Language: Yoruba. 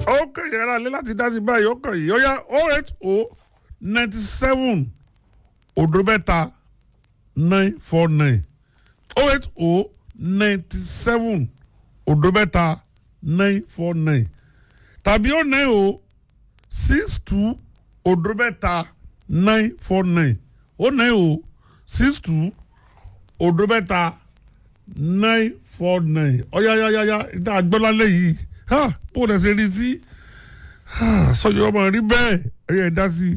ó kàn yẹn ara lé láti dá sí báyìí ó kàn yìí ó yá oh eight oh ninety seven òdo mẹ́ta nine four nine oh eight oh ninety seven òdo mẹ́ta nine four nine tàbí ó nine oh six two òdo mẹ́ta nine four nine ó nine oh six two òdo mẹ́ta nine four nine ọ̀yáyáyáyá ìdá àgbọ́lálẹ̀ yìí bó o lè ṣe rí sí sọ̀yọ́ ọmọ rí bẹ́ẹ̀ ẹ̀yẹ dá sí i.